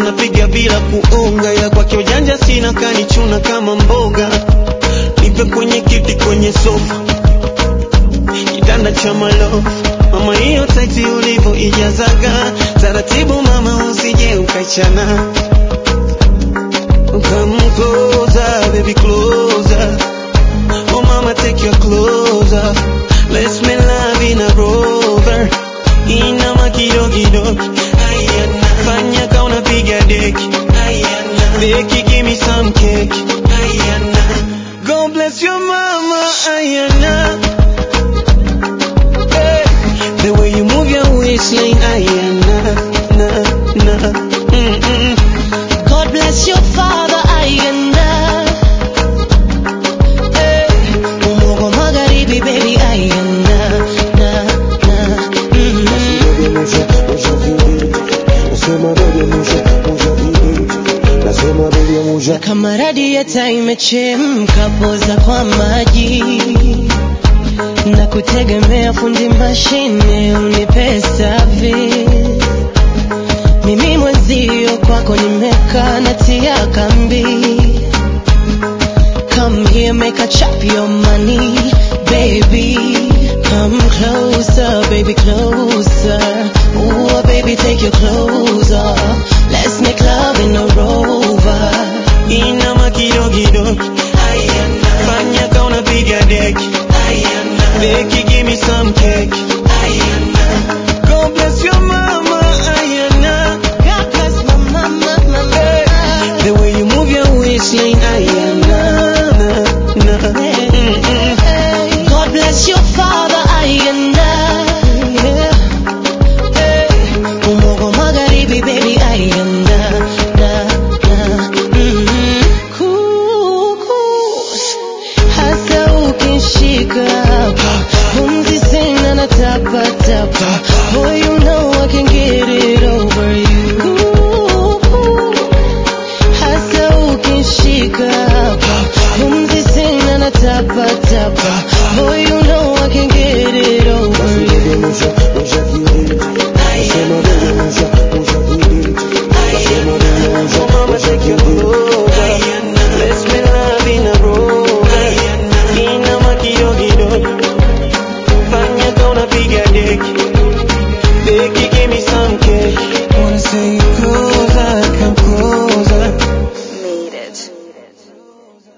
napiga bila kuonga, ila kwake ujanja sina, kanichuna kama mboga. Nipe kwenye kiti, kwenye sofa, kitanda cha malofu. Mama, hiyo taiti ulivyo ijazaga taratibu, mama, usije ukaichana. Come closer, baby, closer. Oh mama, take your clothes off. Let's make love in a rover. Inama kidogo Ayana. Fanya ka unapiga deki. Ayana. Deki, give me some cake. Ayana. God bless your mama. Ayana. Hey. The way you move your waistline. Ayana. Na, na. Mm-mm. God bless your father Ayanda Eh, Umogo magharibi baby Ayanda na, na, mm. Na kama radieta imechemka poza kwa maji na kutegemea fundi mashine unipe service mimi mwenzio kwako nimekaa natia kambi come here make a chop your money baby come closer baby closer Ooh, baby take your clothes off